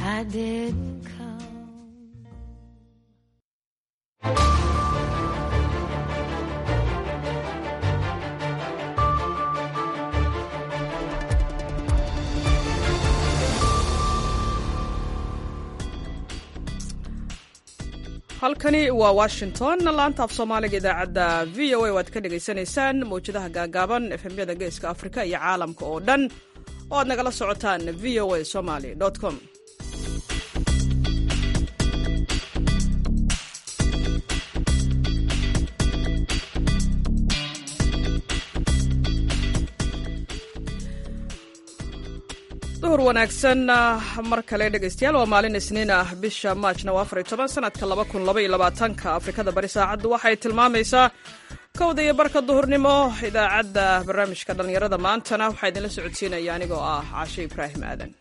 I didn't come. halkani waa washington laanta af soomaaliga idaacadda v o a waad ka dhagaysanaysaan mawjadaha gaagaaban efemyada geeska afrika iyo caalamka oo dhan oo aad nagala socotaan v o a somaly com duhur wanaagsan mar kale dhegaystayaal waa maalin isniin ah bisha maajna waa afariy toban sanadka laba kun laba iyo labaatanka afrikada bari saacaddu waxay tilmaamaysaa kowda iyo barka duhurnimo idaacadda barnaamijka dhallinyarada maantana waxaa idinla socodsiinaya anigoo ah caashe ibraahim aadan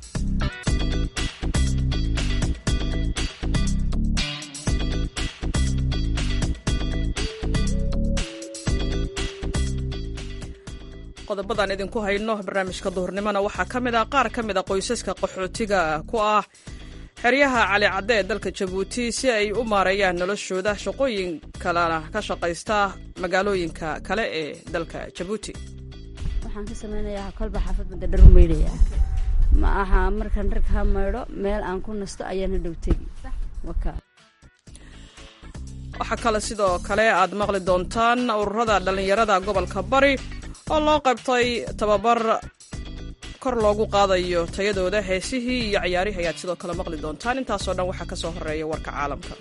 qodobadaan idinku hayno barnaamijka duhurnimona waxaa ka mid ah qaar ka mid a qoysaska qaxootiga ku ah xeryaha cali cadde ee dalka jabuuti si ay u maareeyaan noloshooda shaqooyin kalena ka shaqaysta magaalooyinka kale ee dalka jabuuti waxaan ka samaynayaa kolba xaafadbada dhar maydhayaa ma aha markaan dhar kaa maydho meel aan ku nasto ayaana dhow tegi waka waxaa kale sidoo kale aad maqli doontaan ururada dhallinyarada gobolka bari oo loo qabtay tababar kor loogu qaadayo tayadooda heesihii iyo ciyaarihii ayaad sidoo kale maqli doontaan intaasoo dhan waxaa ka soo horeeya warka caalamka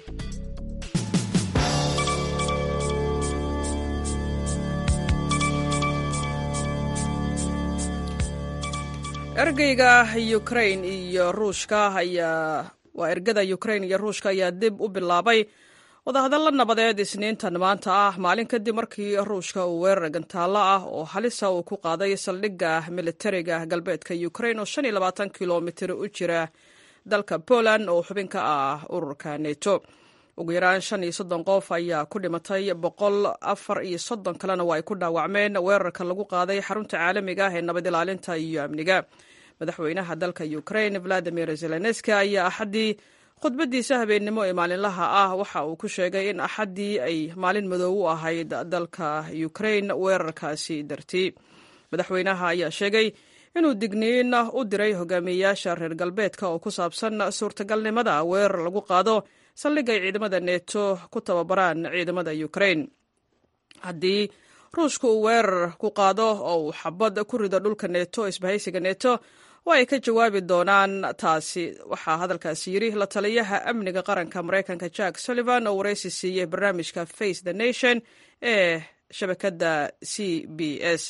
ergeyga ukrain iyo ruushka ayaa waa ergada ukrain iyo ruushka ayaa dib u bilaabay wadahadalla nabadeed isniintan maanta ah maalin kadib markii ruushka uu weerar gantaallo ah oo halisa uu ku qaaday saldhigga militariga galbeedka ukrain oo shan iyo labaatan kilomitir u jira dalka poland oo xubin ka ah ururka neto ugu yaraan shan iyo soddon qof ayaa ku dhimatay boqol afar iyo soddon kalena waa ay ku dhaawacmeen weerarka lagu qaaday xarunta caalamiga ah ee nabad ilaalinta iyo amniga madaxweynaha dalka ukrain valadimir zelenski ayaa axaddii khudbadiisa habeennimo ee maalinlaha ah waxa uu ku sheegay in axaddii ay maalin madow u ahayd dalka ukrain weerarkaasi dartii madaxweynaha ayaa sheegay inuu digniin u diray hogaamiyeyaasha reer galbeedka oo ku saabsan suurtagalnimada weerar lagu qaado saldhig ay ciidamada neto ku tababaraan ciidamada ukrain haddii ruushka uu weerar ku qaado oo uu xabad ku rido dhulka neto isbahaysiga neto waa ay ka jawaabi doonaan taasi waxaa hadalkaasi yidhi la taliyaha amniga qaranka maraykanka jack sullivan oo waraysi siiyey barnaamijka face the nation ee shabakadda c b s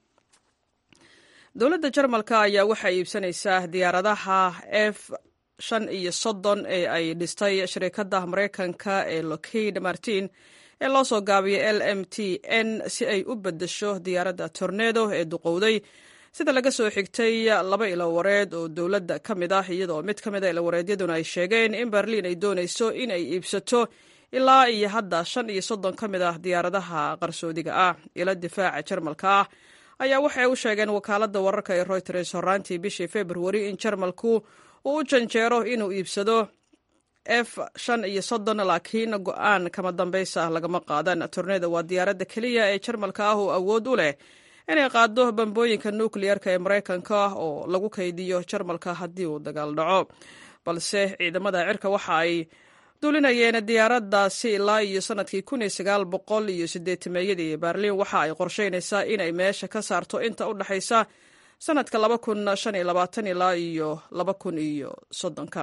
dowladda jarmalka ayaa waxaa iibsanaysaa diyaaradaha f shan iyo soddon ee ay dhistay shirikadda maraykanka ee lockheed martin ee loo soo gaabiyay l m t n si ay u beddesho diyaaradda tornedo ee duqowday sida laga soo xigtay laba ilowareed oo dowladda ka mid ah iyadoo mid ka mid a ilowareedyaduna ay sheegeen in berliin ay doonayso in ay iibsato ilaa iyo hadda shan iyo soddon ka mid ah diyaaradaha qarsoodiga ah ilo difaaca jarmalka ah ayaa waxay u sheegeen wakaaladda wararka ee reuters horaantii bishii februari in jarmalku uu u janjeero inuu iibsado f shan iyo soddon laakiin go-aan kama dambaysa lagama qaadan torneda waa diyaaradda keliya ee jarmalka ah oo awood u leh inay qaado bambooyinka nukliyarka ee maraykanka oo lagu kaydiyo jarmalka haddii uu dagaal dhaco balse ciidamada cirka waxa ay duulinayeen diyaaraddaasi ilaa iyo sanadkii kun iyo sagaal boqol iyo sideetameeyadii berliin waxa ay qorsheynaysaa inay meesha ka saarto inta u dhexaysa sanadka laba kun shan iyo labaatan ilaa iyo laba kun iyo soddonka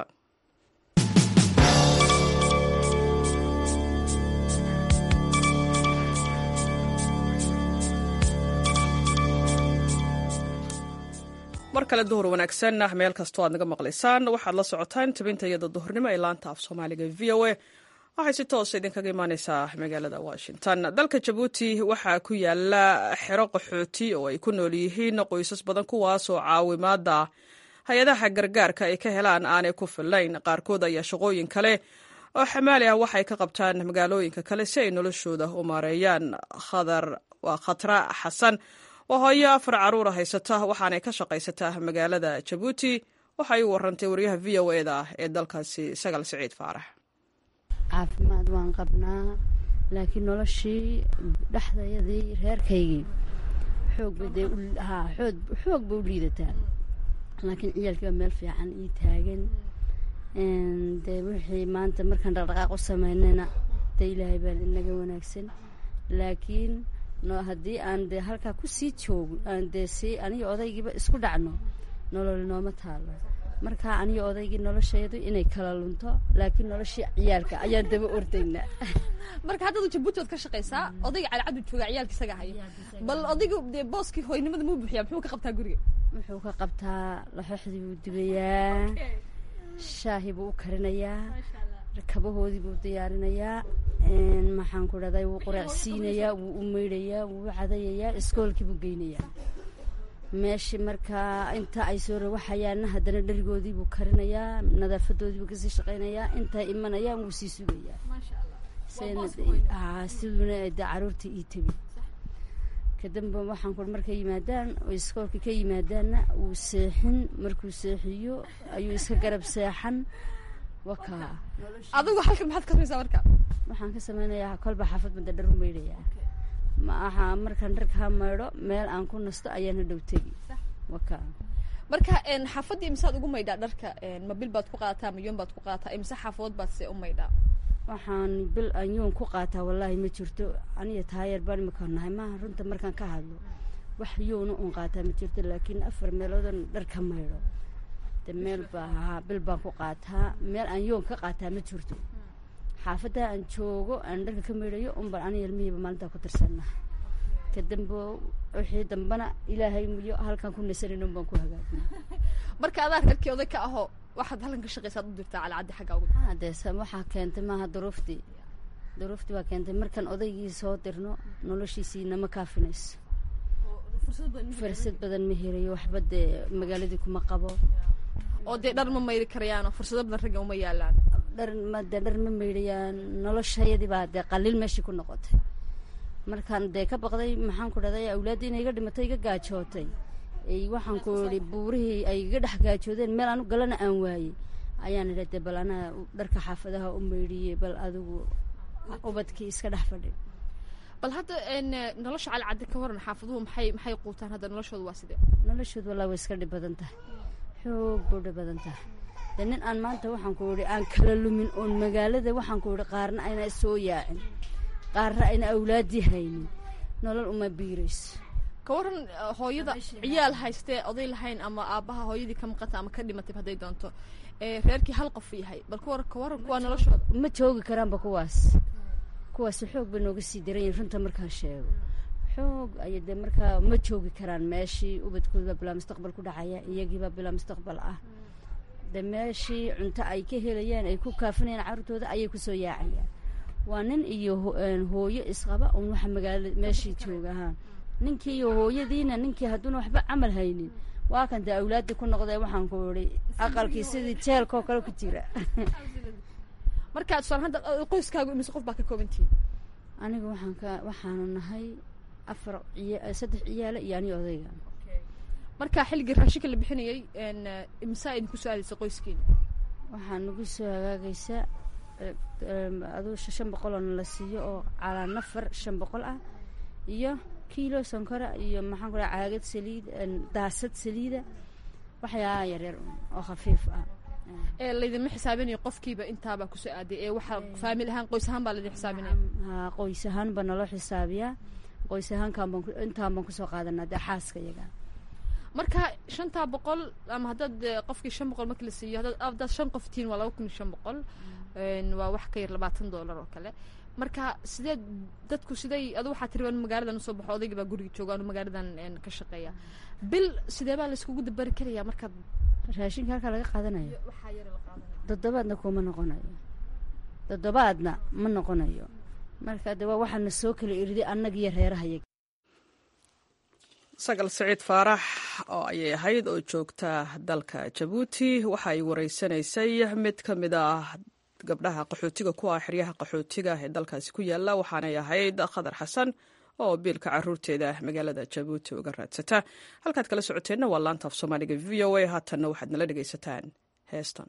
mar kale duhur wanaagsan meel kastoo aad naga maqlaysaan waxaad la socotaan tabinta iyada duhurnimo ee laanta af soomaaliga v o a waxay si toosa idinkaga imaaneysaa magaalada washington dalka jabuuti waxaa ku yaala xero qaxooti oo ay ku nool yihiin qoysas badan kuwaasoo caawimaada hay-adaha gargaarka ay ka helaan aanay ku fillayn qaarkood ayaa shaqooyin kale oo xamaali ah waxay ka qabtaan magaalooyinka kale si ay noloshooda u maareeyaan khadar waa khatra xasan oo hooyo afar caruura haysata waxaanay ka shaqaysataa magaalada jabuuti waxay u warantay wariyaha v o e da ee dalkaasi sagal siciid faarax caafimaad waan qabnaa laakiin noloshii dhexdayadii reerkaygii xoogba dee haa xoog xoog ba u liidataa laakiin ciyaalkii baa meel fiican ii taagan dee wixii maanta markaan dhaqdhaqaaq u sameynayna dee ilaahay baa inaga wanaagsan laakiin no haddii aan dee halkaa kusii joogo aan dee sii aniga odaygiiba isku dhacno nolol nooma taalo markaa aniga odaygii nolosheedu inay kala lunto laakiin noloshii ciyaalka ayaan daba ordaynaa marka haddadu jabuuti waad ka shaqaysaa odayga calcadu joogaa ciyaalka isaga haya bal odaygu dee booskii hooynimada muu buuxiyaa muxuu ka qabtaa guriga wuxuu ka qabtaa laxooxdii buu dubayaa shaahi buu u karinayaa kabahoodii buu diyaarinayaa maxaan ku dhahday wuu quraacsiinayaa wuu u meydhayaa wuu u cadayayaa iskoolkii buu geynayaa meeshii markaa inta ay soo rawaxayaanna haddana dherigoodii buu karinayaa nadaafadoodii buu kasii shaqaynayaa intay imanayaan wuu sii sugayaa siduuna de caruurtii ii tebi kadamba waxaan ku markay yimaadaan oo iskoolka ka yimaadaanna wuu seexin markuu seexiyo ayuu iska garab seexan wakaa adigu halkan maxaad ka samaysaa marka waxaan ka sameynayaa kolba xaafad bada dhar u meydhayaa ma aha markaan dharka ha maydho meel aan ku nasto ayaan hadhow tegi waka marka xaafaddii imisaad ugu maydhaa dharka ma bil baad ku qaadataa ma yoon baad ku qaadataa imise xaafadood baad se u maydhaa waxaan bil aan yoon ku qaataa wallaahi ma jirto aniga taayar baan imika nahay maaha runta markaan ka hadlo wax yoona uun qaataa ma jirto laakiin afar meeloodan dhar ka maydho de meel baa ahaa bil baan ku qaataa meel aan yoon ka qaataa ma jirto xaafadda aan joogo aan dharka ka maydhayo unbaan aniga ilmihiiba maalintaa ku tirsanna kadambe wixii dambana ilaahay muyo halkaan ku nasanin unbaan ku hagaajina marka adaa reerkii oday ka aho waxaad halkan ka shaqaysaad u dirtaa calcaddi xagga ugu dee waxaa keentay maaha duruuftii duruuftii baa keentay markaan odaygii soo dirno noloshiisii nama kaafinayso fursad badan ma helayo waxba dee magaaladii kuma qabo oo dee dhar ma mayri karayaan oo fursado badan ragga uma yaalaan dhar ma dee dhar ma maydhayaan noloshayadii baa dee qaliil meeshii ku noqotay markaan dee ka baqday maxaan ku dhahday awlaaddii inay iga dhimatay iga gaajootay waxaan ku idhi buurihii ay iga dhex gaajoodeen meel anu galana aan waayey ayaan idha dee bal anaa dharka xaafadaha u maydhiyey bal adigu ubadkii iska dhex fadhi bal hadda nolosha calcaddi ka waran xaafaduhu maxay maxay quutaan hadda noloshooda waa sidee noloshooda wallahi way iska dhib badan tahay xoog buu dhib badan tahay dee nin aan maanta waxaan ku idhi aan kala lumin oon magaalada waxaan ku idhi qaarna ayna soo yaacin qaarna ayna awlaaddii haynin nolol uma biirayso ka waran hooyada ciyaal haystee oday lahayn ama aabbaha hooyadii ka maqanta ama ka dhimatay hadday doonto reerkii hal qof yahay bal ka waran ka waran kuwaa noloshooda ma joogi karaanba kuwaas kuwaasi xoog bay nooga sii daran yihin runta markaan sheego xoog aya dee markaa ma joogi karaan meeshii ubadkoodbaa bilaa mustaqbal ku dhacaya iyagiibaa bilaa mustaqbal ah dee meeshii cunto ay ka helayaan ay ku kaafinayaan carruurtooda ayay kusoo yaacayaan waa nin iyo hooyo isqaba un waxa magaalada meeshii jooga ha ninkii iyo hooyadiina ninkii hadduuna waxba camal haynin waa kan dee awlaaddii ku noqdee waxaan ku idhi aqalkii sidii jeelkoo kale ku jira marka tusaale hadda qoyskaagu imise qof baa ka koobantihin aniga waxaan ka waxaanu nahay afar ciya saddex ciyaala iyo aniga odayga marka xilligii raashinka la bixinayay imisaa idinku soo aadaysa qoyskiina waxaa nagu soo hagaagaysa aduu shan boqol oo nala siiyo oo calaa nafar shan boqol ah iyo kiilo sonkora iyo maxaan ku dhaha caagad saliid daasad saliida waxyaalaha yaryar oo khafiif ah ee laydinma xisaabinayo qofkiiba intaabaa kusoo aaday ee waxaa faamil ahaan qoys ahaan baa laydin xisaabinaya ha qoys ahaan baa naloo xisaabiyaa qoys ahaankaan baan intaan baan kusoo qaadanaa dee xaaska iyaga marka shantaa boqol ama haddaad qofkii shan boqol marki la siiyo haddaad haddaad shan qof tihiin waa laba kun iyo shan boqol waa wax ka yar labaatan dollar oo kale marka sidee dadku siday adu waxaa tiri waan magaaladan usoo baxo odayga baa guriga jooga anu magaaladan ka shaqeeya bil sidee baa layskugu dabari karaya markaad raashinka halkaa laga qaadanayo toddobaadna kuma noqonayo toddobaadna ma noqonayo marka de waa waxaana soo kala iriday annag iyo reerahayaga sagal siciid faarax oo ayay ahayd oo joogta dalka jabuuti waxa ay wareysanaysay mid ka mid ah gabdhaha qaxootiga ku ah xeryaha qaxootiga ee dalkaasi ku yaala waxaanay ahayd khadar xasan oo biilka caruurteeda magaalada jabuuti uga raadsata halkaad kala socoteenna waa laanta af soomaaliga v o a haatanna waxaad nala dhegaysataan heestan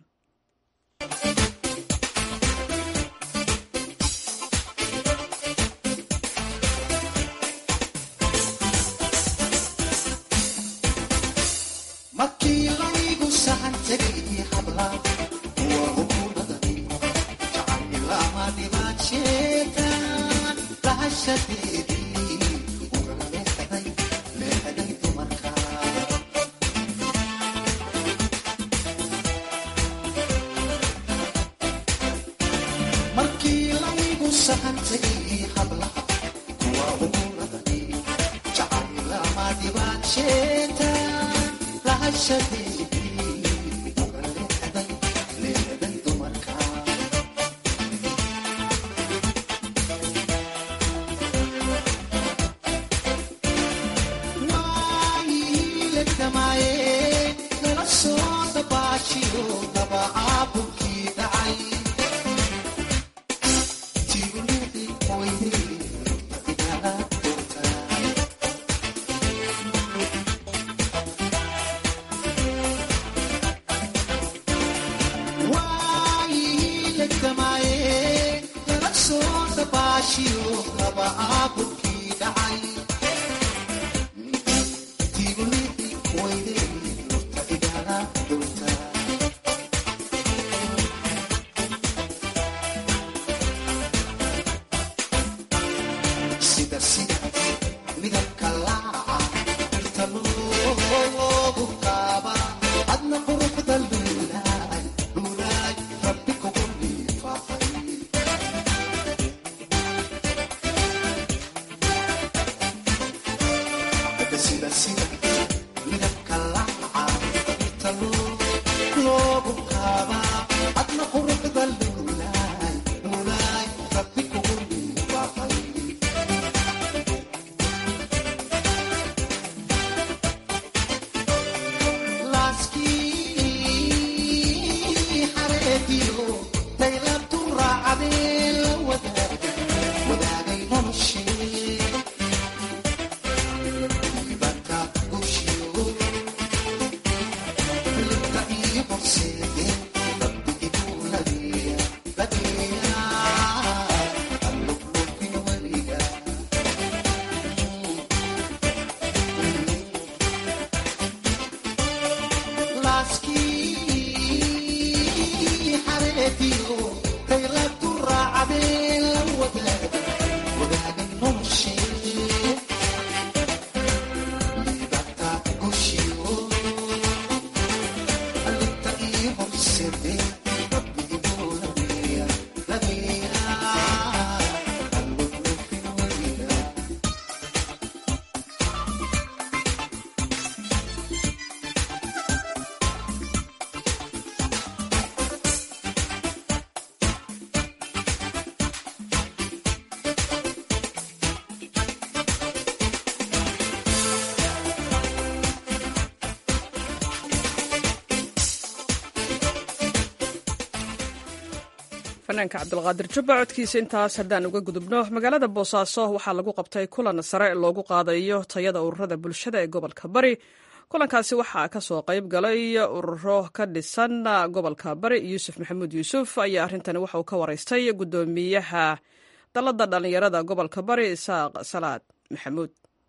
fanaanka cabdulqaadir jubba codkiisa intaas haddaan uga gudubno magaalada boosaaso waxaa lagu qabtay kulan sare loogu qaadayo tayada ururada bulshada ee gobolka bari kulankaasi waxaa kasoo qayb galay ururo ka dhisan gobolka bari yuusuf maxamuud yuusuf ayaa arrintani waxa uu ka waraystay gudoomiyaha dalada dhallinyarada gobolka bari isaaq salaad maxamuud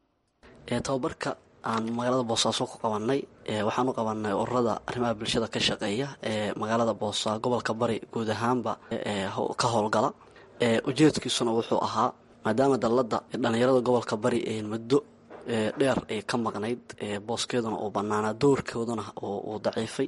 tababarka aan magaalada boosaaso ku qabanay waxaan u qabanay ururada arrimaha bulshada ka shaqeeya ee magaalada boosa gobolka bari guud ahaanba ka howlgala ujeedkiisuna wuxuu ahaa maadaama dalada dhallinyarada gobolka bari muddo dheer ay ka maqnayd booskeeduna uu banaanaa doorkooduna uu daciifay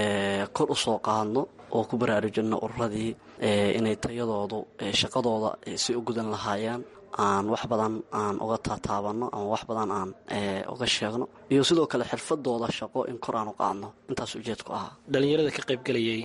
kor usoo qaadno oo ku baraarujino ururadii inay tayadoodu shaqadooda si u gudan lahaayeen aan wax badan aan uga taataabano ama wax badan aan uga sheegno iyo sidoo kale xirfadooda shaqo in kor aan u qaadno intaas ujeedku ahaa dhallinyarada ka qayb gelayay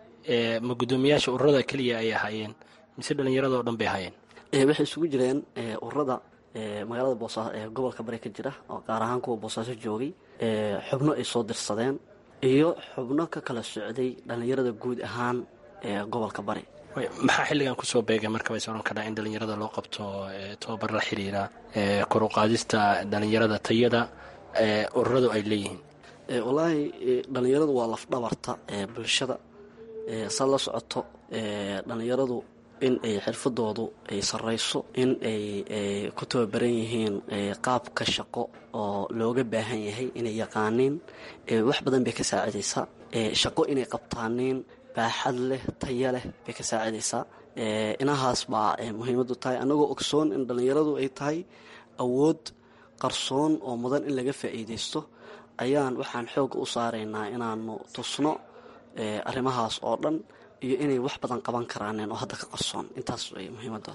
ma guddoomiyaasha ururada keliya ay ahaayeen mise dhallinyarada oo dhan bay ahaayeen waxay isugu jireen ururada magaalada boosaaso ee gobolka bari ka jira oo qaar ahaan kuwa boosaaso joogay xubno ay soo dirsadeen iyo xubno ka kala socday dhallinyarada guud ahaan ee gobolka bari maxaa xilligan kusoo beegay marka ways oran karaa in dhalinyarada loo qabto tobabar la xiriira kor u qaadista dhalinyarada tayada ururadu ay leeyihiin wallaahi dhalinyaradu waa lafdhabarta ee bulshada saad la socoto dhalinyaradu in ay xirfadoodu ay sarreyso in ay ku tababaran yihiin qaabka shaqo oo looga baahan yahay inay yaqaaniin wax badan bay ka saacidaysaa shaqo inay qabtaaniin baaxad leh taya leh bay ka saacidaysaa inahaas baa muhiimadu tahay annagoo ogsoon in dhallinyaradu ay tahay awood qarsoon oo mudan in laga faa'iidaysto ayaan waxaan xoogga u saaraynaa inaanu tusno arrimahaas oo dhan iyo inay wax badan qaban karaaneen oo hadda ka qarsoon intaas way muhiimadda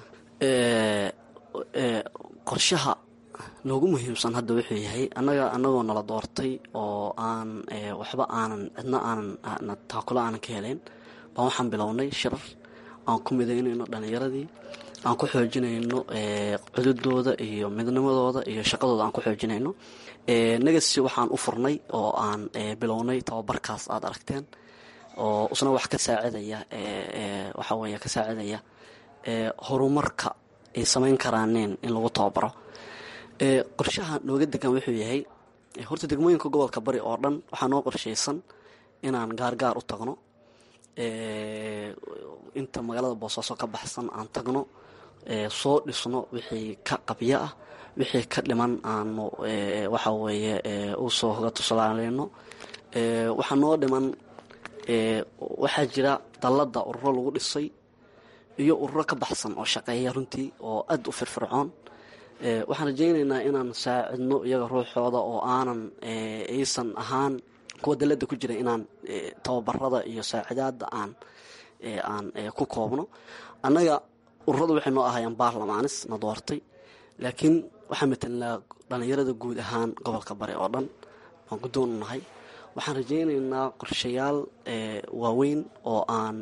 qorshaha noogu muhiimsan hadda wuxuu yahay annaga annagoo nala doortay oo aan waxba aanan cidna aanan taakula aanan ka helayn baan waxaan bilownay shirar aan ku midaynayno dhallinyaradii aan ku xoojinayno cududooda iyo midnimadooda iyo shaqadooda aan ku xoojinayno negasi waxaan u furnay oo aan bilownay tababarkaas aada aragteen oo isna wax ka saacidaya waxa weeye ka saacidaya horumarka ay samayn karaaneen in lagu tababaro qorshaha nooga degan wuxuu yahay horta degmooyinka gobolka bari oo dhan waxaa noo qorshaysan inaan gaargaar u tagno inta magaalada boosaaso ka baxsan aan tagno soo dhisno wixii ka qabyo ah wixii ka dhiman aanu waxa weeye usoo hoga tusalaaleyno waxaa noo dhiman waxaa jira dallada ururo lagu dhisay iyo ururo ka baxsan oo shaqeeya runtii oo aad u firfircoon waxaan rajaynaynaa inaan saacidno iyaga ruuxooda oo aanan aysan ahaan kuwa dalada ku jira inaan tababarada iyo saacidaada aan aan ku koobno annaga ururada waxay noo ahayeen baarlamaanis na doortay laakiin waxaan matelnaa dhallinyarada guud ahaan gobolka bari oo dhan waan guddoon u nahay waxaan rajaynaynaa qorshayaal waaweyn oo aan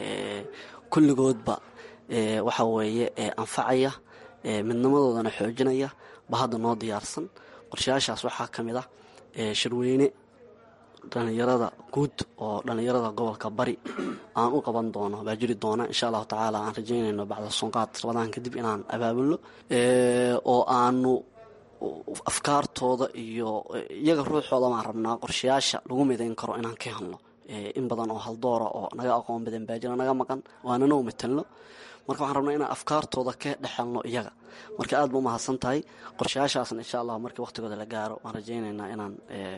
kulligoodba waxa weeye anfacaya midnimadoodana xoojinaya ba hadda noo diyaarsan qorshayaashaas waxaa ka mid ah shirweyne dhallinyarada guud oo dhallinyarada gobolka bari aan u qaban doono baa jiri doona insha allahu tacaala aan rajaynayno bacda sunqaad rabadaan kadib inaan abaabulno oo aanu afkaartooda iyo iyaga ruuxooda baan rabnaa qorshayaasha lagu midayn karo inaan ka helno in badan oo haldoora oo naga aqoon badan baa jira naga maqan waanana u matelno marka waxaan rabnaa inaan afkaartooda ka dhexelno iyaga marka aad ba umahadsan tahay qorshayaashaasna insha allah markii waqtigooda la gaaro waan rajaynaynaa inaan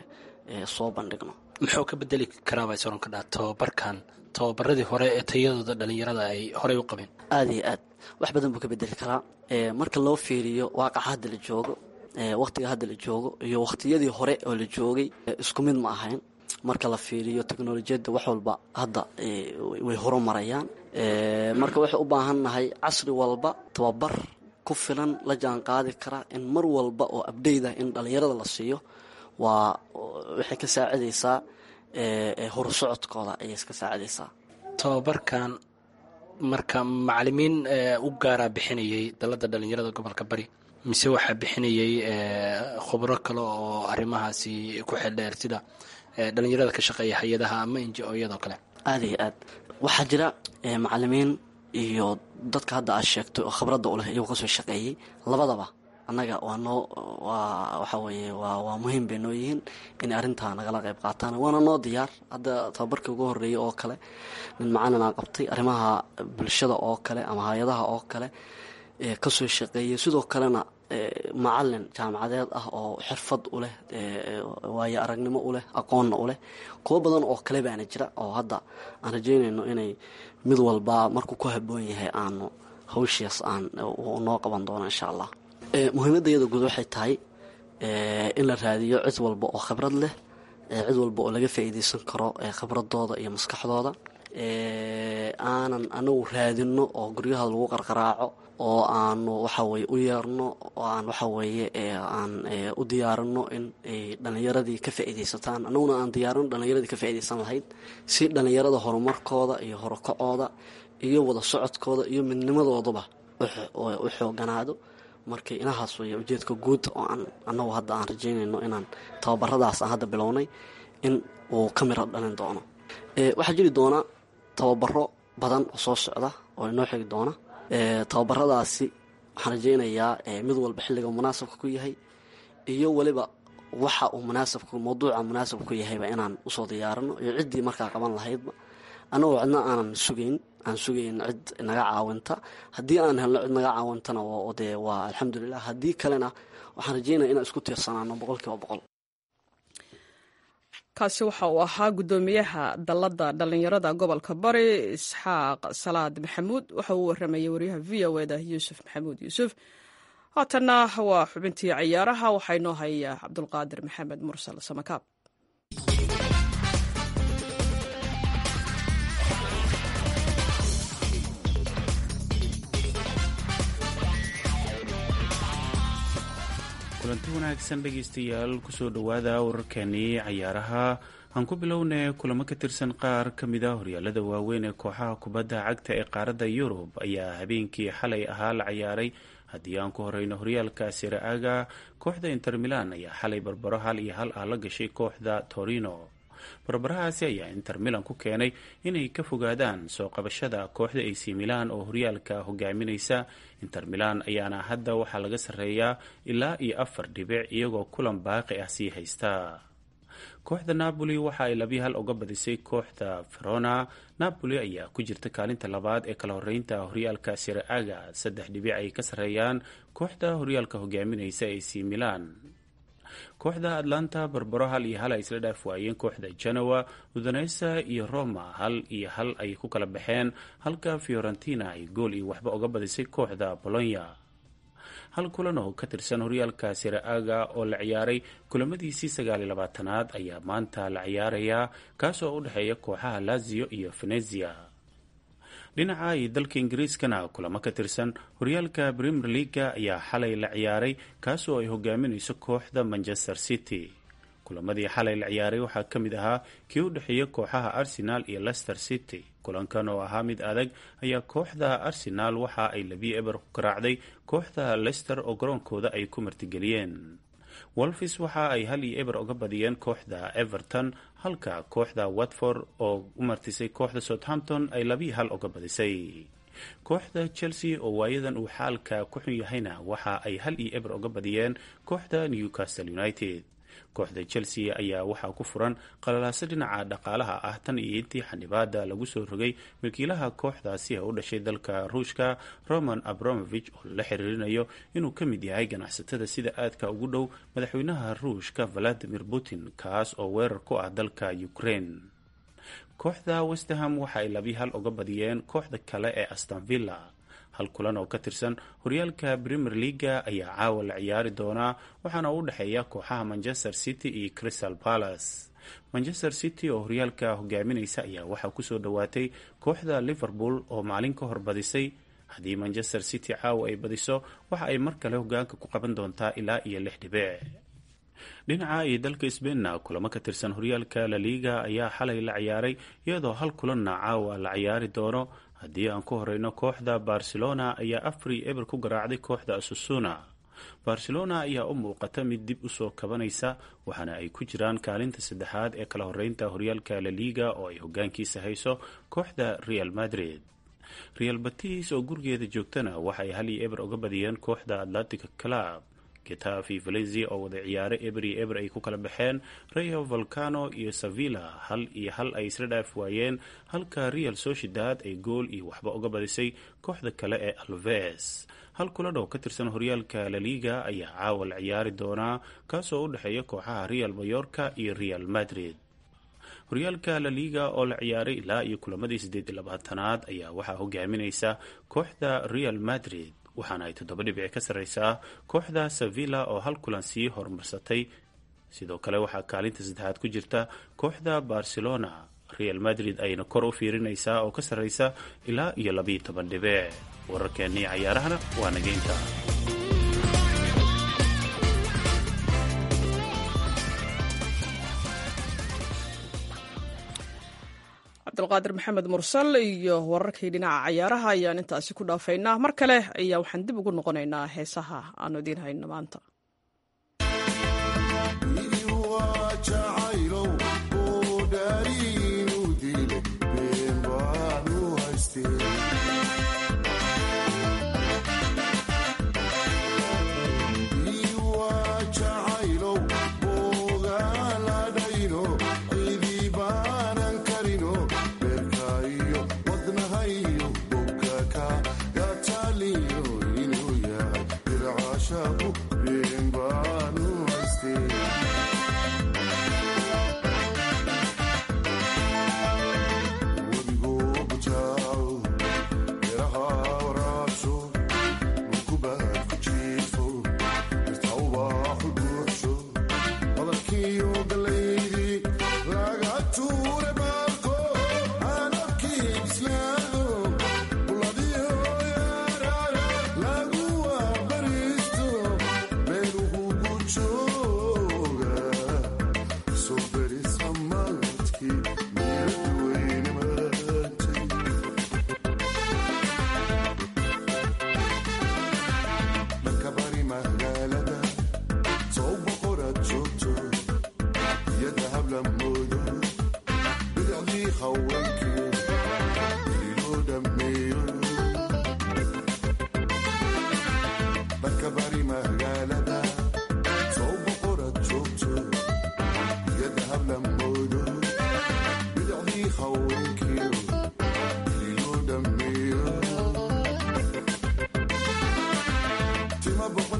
soo bandhigno muxuu ka bedeli karaa baa soron ka dhaa tababarkan tababaradii hore ee tayadooda dhalinyarada ay horey u qabeen aada iyo aad wax badan buu ka bedeli karaa marka loo fiiriyo waaqaca hadda la joogo waqtiga hadda la joogo iyo waqtiyadii hore oo la joogay isku mid ma ahayn marka la fiiriyo teknolojiyadda wax walba hadda way horumarayaan marka waxay u baahan nahay casri walba tababar ku filan la jaan qaadi kara in mar walba oo abdayda in dhallinyarada la siiyo waa waxay ka saacidaysaa horusocodkooda ayay iska saacidaysaa tababarkan marka macalimiin u gaaraa bixinayay dalada dhalinyarada gobolka bari mise waxaa bixinayay khubro kale oo arrimahaasi ku xeldheer sida dhalinyarada ka shaqeeya hay-adaha ama inji-ooyadoo kale aada iyo aad waxaa jira macalimiin iyo dadka hadda aad sheegtay oo khibradda u leh iyagoo kasoo shaqeeyey labadaba annaga waa noo waa waxa weeye waa waa muhiim bay noo yihiin inay arrintaa nagala qayb qaataan waana noo diyaar hadda tababarkii ugu horreeyay oo kale nin macalinaa qabtay arrimaha bulshada oo kale ama hay-adaha oo kale kasoo shaqeeyay sidoo kalena macalin jaamacadeed ah oo xirfad u leh waayo aragnimo u leh aqoonna u leh kuwo badan oo kale baana jira oo hadda aan rajeynayno inay mid walba markuu ku haboon yahay aanu hawshias aan noo qaban doono insha allah muhiimadda iyada guud waxay tahay in la raadiyo cid walba oo khibrad leh cid walba oo laga faa'iideysan karo khibradooda iyo maskaxdooda aanan anagu raadino oo guryaha lagu qarqaraaco oo aanu waxaweye u yeerno oo aan waxaweeye aan u diyaarino in ay dhallinyaradii ka faa'iideysataan annaguna aan diyaarino dhallinyaradii ka faa'iideysan lahayd si dhallinyarada horumarkooda iyo horukacooda iyo wada socodkooda iyo midnimadoodaba u xooganaado markii inahaas weeye ujeedka guud oo aan annagu hadda aan rajeynayno inaan tababaradaas aan hadda bilownay in uu ka miro dhalin doono waxaa jiri doonaa tababaro badan oo soo socda oo inoo xigi doona tababaradaasi waxaan rajaynayaa mid walba xilliga munaasabka ku yahay iyo weliba waxa uu munaasabka mawduuca munaasabka ku yahayba inaan usoo diyaarino iyo ciddii markaa qaban lahaydba anagoo cidna aanan sugayn aan sugayn cid naga caawinta haddii aan helno cid naga caawintana dee waa alxamdulilah haddii kalena waxaan rajaynaya inaan isku tiirsanaano boqol kiiba boqol kaasi waxa uu ahaa guddoomiyaha dalladda dhallinyarada gobolka bari isxaaq salaad maxamuud waxa uu waramayay waryaha v o eda yuusuf maxamuud yuusuf haatanna waa xubintii ciyaaraha waxaa inoo haya cabdulqaadir maxamed mursal samakaab kulanti wanaagsan dhegaystayaal kusoo dhowaada wararkeenii cayaaraha aan ku bilownay kulamo ka tirsan qaar ka mid a horyaalada waaweyn ee kooxaha kubadda cagta ee qaaradda yurub ayaa habeenkii xalay ahaa la cayaaray haddii aan ku horeyno horyaalka siraaga kooxda inter milan ayaa xalay barbaro hal iyo hal ah la gashay kooxda torino barbarahaasi ayaa inter milan ku keenay inay ka fogaadaan soo qabashada kooxda ac milan oo horyaalka hogaaminaysa inter milan ayaana hadda waxaa laga sarreeyaa ilaa iyo afar dhibic iyagoo kulan baaqi ah sii haysta kooxda napoli waxa ay labiyi hal uga badisay kooxda verona napoli ayaa ku jirta kaalinta labaad ee kala horeynta horyaalka siraaga saddex dhibic ay ka sarreeyaan kooxda horyaalka hogaaminaysa ac milan kooxda atlanta barbaro hal iyo hal ay isla dhaaf waayeen kooxda genoa udonesa iyo roma hal iyo hal ay ku kala baxeen halka fiorentina ay gool iyo waxba uga badisay kooxda bolonya hal kulan oo ka tirsan horyaalka siraaga oo la ciyaaray kulamadiisii sagaaliyo labaatanaad ayaa maanta la ciyaarayaa kaasoo u dhexeeya kooxaha lazio iyo venezia dhinaca iyo dalka ingiriiskana kulamo ka tirsan horyaalka premier leaga ayaa xalay la ciyaaray kaasoo ay hogaaminayso kooxda manchester city kulamadii xalay la ciyaaray waxaa ka mid ahaa kii u dhexeeya kooxaha arsenal iyo leicester city kulankan oo ahaa mid adag ayaa kooxda arsenal waxa ay labiyo eber ku garaacday kooxda leicester oo garoonkooda ay ku martigeliyeen wolfis waxa ay hal iyo eber uga badiyeen kooxda everton halka kooxda watford oo u martisay kooxda southampton ay labiyo hal uga badisay kooxda chelsea oo waayadan uu xaalka ku xun yahayna waxa ay hal iyo eber uga badiyeen kooxda newcastle united kooxda chelsea ayaa waxaa ku furan qalalaaso dhinaca dhaqaalaha ah tan iyo intii xanibaada lagu soo rogay wakiilaha kooxdaasi ee u dhashay dalka ruushka roman abramovich oo la xiriirinayo inuu ka mid yahay ganacsatada sida aadka ugu dhow madaxweynaha ruushka valadimir putin kaas oo weerar ku ah dalka ukraine kooxda westerham waxa ay labi hal uga badiyeen kooxda kale ee astanvilla hal kulan oo ka tirsan horyaalka premier leaga ayaa caawa la ciyaari doonaa waxaana u dhexeeya kooxaha manchester city iyo crystal palace manchester city oo horyaalka hogaaminaysa ayaa waxaa kusoo dhowaatay kooxda liverpool oo maalin ka hor badisay haddii manchester city caawa ay badiso waxa ay mar kale hogaanka ku qaban doontaa ilaa iyo lix dhibic dhinaca iyo dalka sbeinna kulamo ka tirsan horyaalka laliga ayaa xalay la ciyaaray iyadoo hal kulanna caawa la ciyaari doono haddii aan ku horeyno kooxda barcelona ayaa afri eber ku garaacday kooxda asusuna barcelona ayaa u muuqata mid dib usoo kabanaysa waxaana ay ku jiraan kaalinta saddexaad ee kala horeynta horyaalka laliga oo ay hogaankiisa hayso kooxda real madrid real batis oo gurigeeda joogtana waxaay hal iyo eber uga badiyeen kooxda atlantic club getafi valencia oo wada ciyaare eber iyo eber ay ku kala baxeen rayo volcano iyo sevilla hal iyo hal ay isla dhaaf waayeen halka real sociedad ay gool iyo waxba uga badisay kooxda kale ee alves hal kulan oo ka tirsan horyaalka laliga ayaa caawa la ciyaari doonaa kaasoo u dhexeeya kooxaha real mayorka iyo real madrid horyaalka laliga oo la ciyaaray ilaa iyo kulamadii siddeed iyo labaatanaad ayaa waxaa hogaaminaysa kooxda real madrid waxaana ay toddoba dhibici ka sarreysaa kooxda sevilla oo hal kulan sii horumarsatay sidoo kale waxaa kaalinta saddexaad ku jirta kooxda barcelona real madrid ayna kor u fiirinaysaa oo ka sarreysa ilaa iyo labiiyo toban dhibic wararkeennii cayaarahana waa nageynta cabdulqaadir maxamed mursal iyo wararkii dhinaca cayaaraha ayaan intaasi ku dhaafaynaa mar kale ayaa waxaan dib ugu noqonaynaa heesaha aanu idiin hayno maanta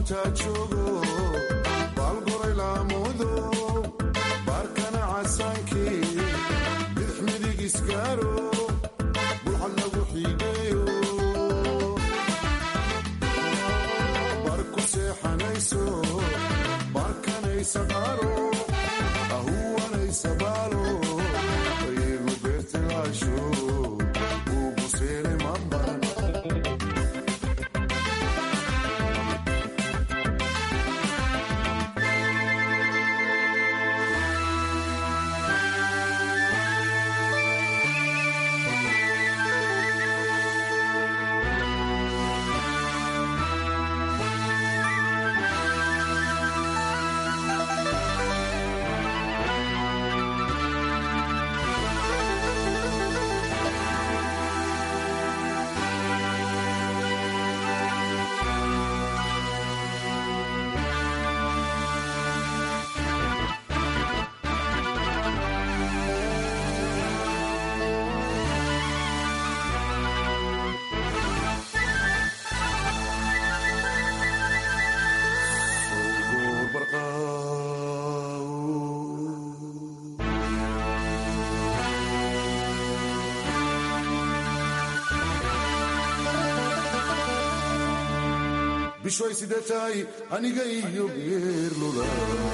bishoy sidee tahay aniga iyo geerlula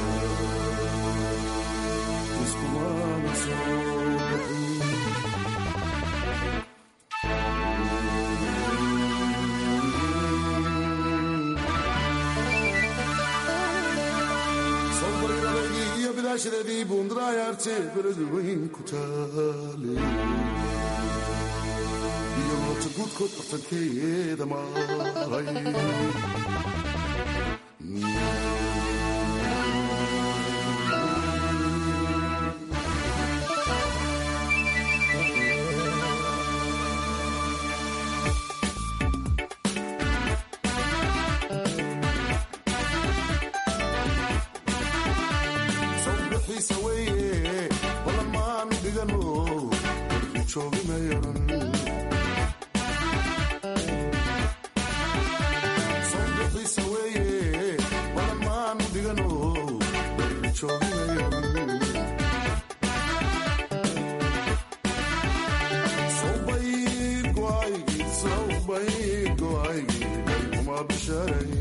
iskumana soo baxin sawbargalaygii iyo bidaashadeedii buundarayaarte beradu weyn ku taale iyo moota guudkood bartankeeda maray sawbixiisa weeye balan maanu dhigano warku joogimayaran sawbixiisa weeye balan maanu dhigano warku joogimayaran sawbayr go'aygii sawbayr go'aygii kuma bisharay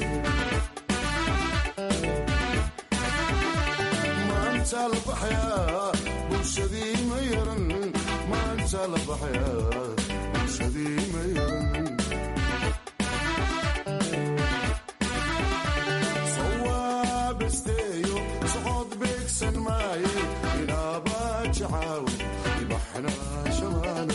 maanta la baxayaa bulshadii ma yaran maanta la baxayaa bulshadii ma yaran sawaabesteeyo socod beegsan maaye inaaba jacaawi ibaxna shamaana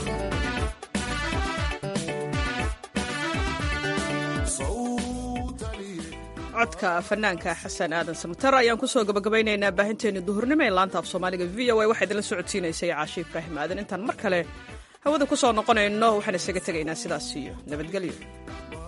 sawtaliye codka fanaanka xasan aadan samatar ayaan kusoo gabagabaynaynaa baahinteeni duhurnimo ee laanta af soomaaliga v o a waxaa idinla socodsiinaysay caashi ibraahim aadan intaan mar kale hawada ku soo noqonayno waxaan isaga tegaynaa sidaas iyo nabadgelyo